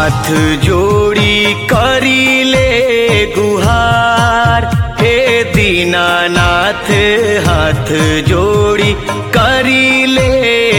हाथ जोड़ी करीले गुहार हे दीनानाथ हाथ जोड़ी करीले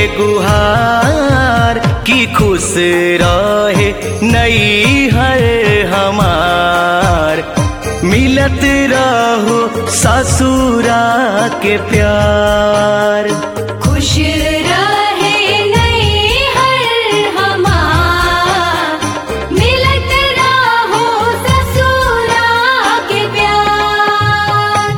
गुहार की खुश रहे नई हर हमार मिलत रहो ससुरा के प्यार खुश रहे नहीं हर हमार मिलत रहो ससुरा के प्यार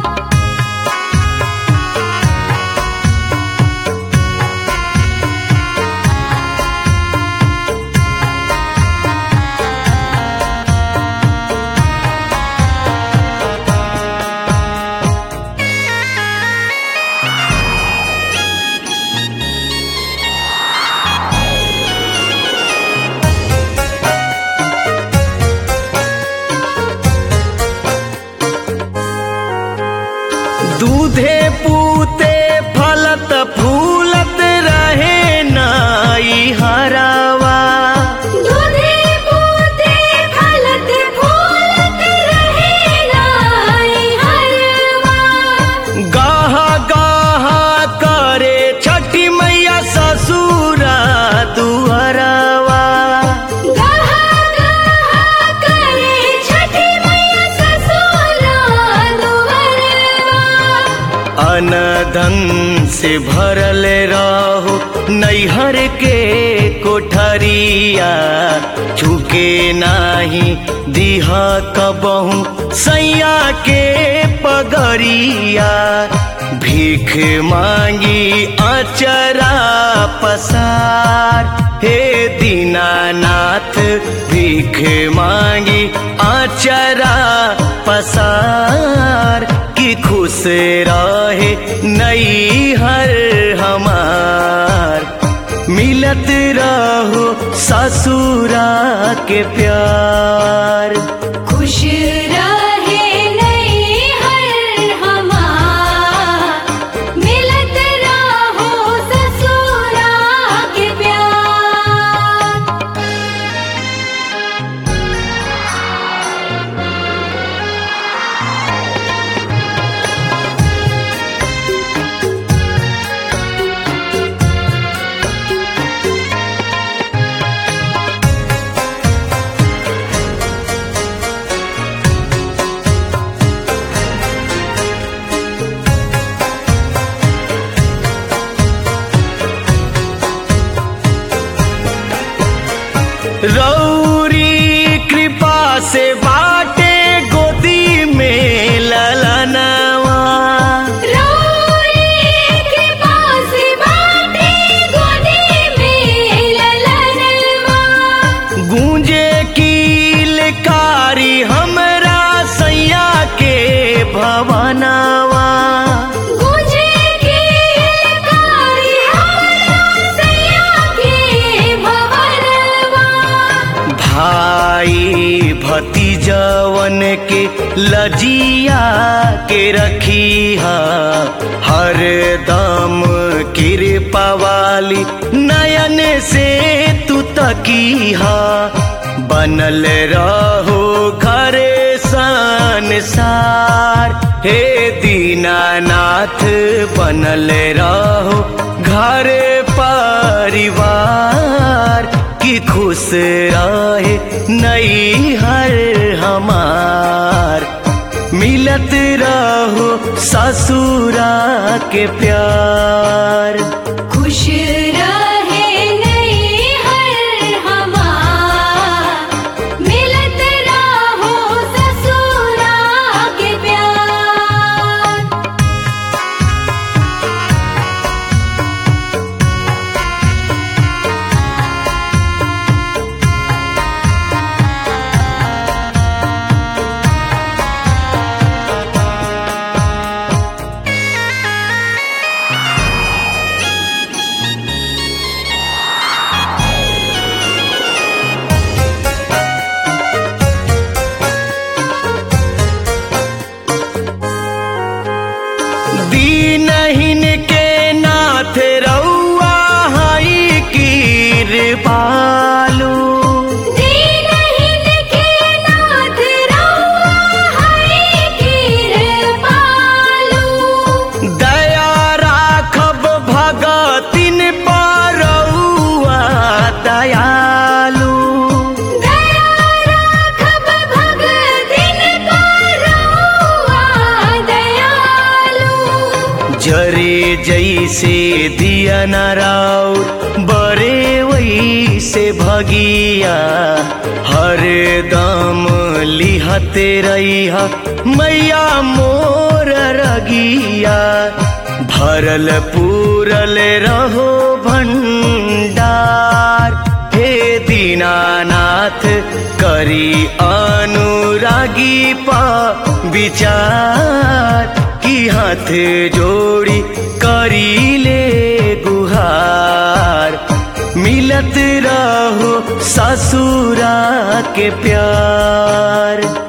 दूधे पूते फलत फूलत रहे नाई हरावा दूधे पूते फलत फूलत रहे लाई हरवा गाहा गाहा करे छठी मैया ससुरा दुहरावा गहा गहा करे छठी मैया ससुरा दुहरवा अनधन से भरल रहो नैहर के कोठरिया चुके नाही दिहा कबहू सैया के पगरिया भीख मांगी अचरा पसार हे दीनानाथ भीख मांगी अचरा पसार की खुश रहे नई हर हमार मिलत रहो ससुरा के प्यार खुश रहे नहीं हर हमार मिलत रहो ससुरा के प्यार रौरी कृपा से बाटे गोदी में ललनवा रोरी कृपा से बाटे गोदी में ललनवा गूंजे कारी हमरा सैया के भवनवा गुजे के लकारी हमरा सैया के भवनवा भाई भतीजवन के लजिया के रखिया हर दम कृपा वाली नयन से तू तकीहा बनल रहो घरे संसार हे दीनानाथ बनल रहो घरे परिवार की खुश रहे नई हर हमार मिलत रहो ससुरा के प्यार खुश रहे नहीं हर हमार मिलत रहो ससुरा के प्यार दीनहीन के नाथ रउआ हई कीर बालू दीन न राउ बरे वही से भगिया हर दम लिहते रहिया मैया मोर रगिया भरल पूरल रहो भंडार हे दीनानाथ करी अनुरागी पा विचार की हाथ जोड़ी करी ले गुहार मिलत रहो ससुरा के प्यार